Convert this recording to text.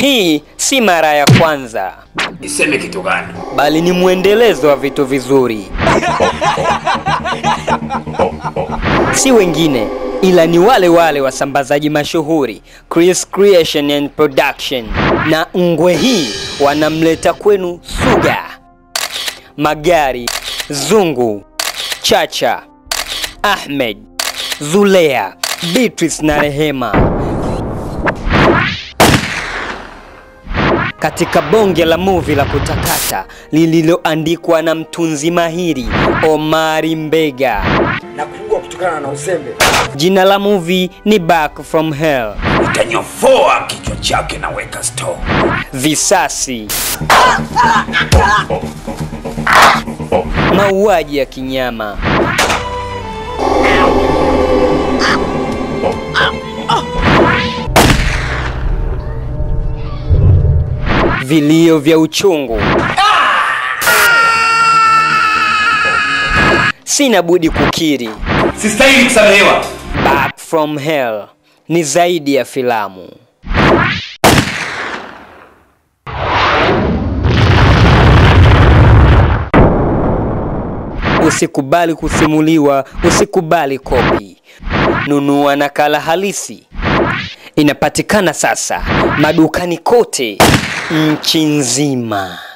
Hii si mara ya kwanza, Niseme kitu gani? bali ni mwendelezo wa vitu vizuri. Si wengine ila ni wale wale wasambazaji mashuhuri Chris Creation and Production, na ngwe hii wanamleta kwenu Suga, Magari, Zungu, Chacha, Ahmed, Zulea, Beatrice na Rehema katika bonge la muvi la kutakata lililoandikwa na mtunzi mahiri Omari Mbega. na kupigwa kutokana na uzembe. Jina la muvi ni Back from Hell. Nitanyofoa kichwa chake na weka store. Visasi, mauaji ya kinyama, vilio vya uchungu. Sina budi kukiri, Sistahili kusamehewa. Back from Hell ni zaidi ya filamu. Usikubali kusimuliwa, usikubali kopi. Nunua nakala halisi. Inapatikana sasa madukani kote nchi nzima.